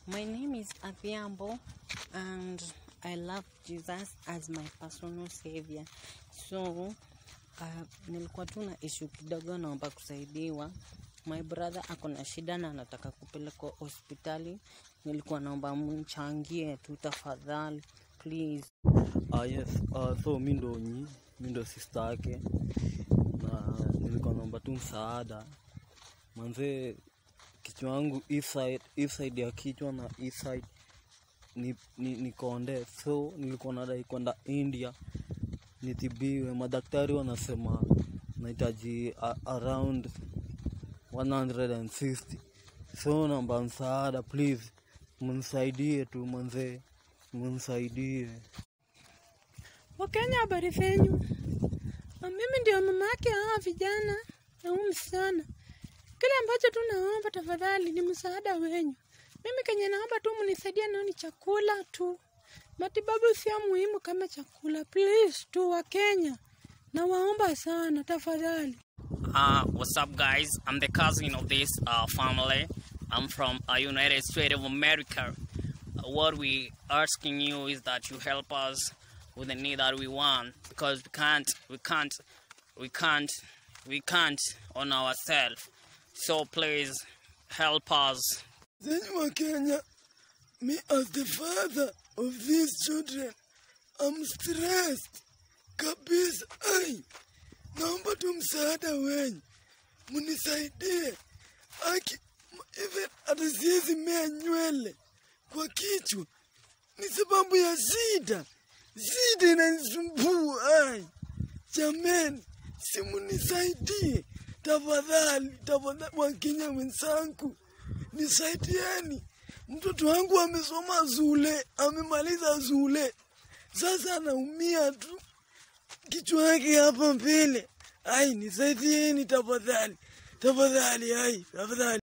My name is Adhiambo and I love Jesus as my personal savior. So uh, nilikuwa tu na issue kidogo, naomba kusaidiwa. My brother ako na shida na anataka kupelekwa hospitali. Nilikuwa naomba mchangie tu tafadhali, please. Ah, yes. Uh, so mi ndo nyi mi ndo sista yake na nilikuwa naomba tu msaada manzee kichwa yangu hii side, hii side ya kichwa na hii side ni, ni, ni konde so nilikuwa nadai kwenda india nitibiwe madaktari wanasema nahitaji a- around 160 so naomba msaada please mnisaidie tu manzee mnisaidie Wakenya, habari zenyu? Na Mimi ndio mama yake hawa vijana na huyu msichana. Kile ambacho tu naomba tafadhali ni msaada wenyu. Mimi kenye naomba tu mnisaidie nao ni chakula tu. Matibabu sio muhimu kama chakula. Please tu Wakenya, nawaomba sana tafadhali. Uh, what's up, guys? I'm the cousin of this uh, family. I'm from uh, United States of America. Uh, what we asking you is that you help us with the need that we want because we can't, we can't, we can't, we can't on ourselves. So please help us. Then wa Kenya, me as the father of these children, I'm stressed kabisa. Ai, naomba tu msaada wenyu, mnisaidie. Aki, m- even hata siwezi mea nywele kwa kichwa, ni sababu ya shida. Shida inanisumbua. Ai, jameni, simunisaidie tafadhali, tafadhali, Wakenya wenzangu nisaidieni. Mtoto wangu amesoma zule, amemaliza zule, sasa anaumia tu kichwa yake hapa mbele. Ai, nisaidieni tafadhali, tafadhali, ai, tafadhali.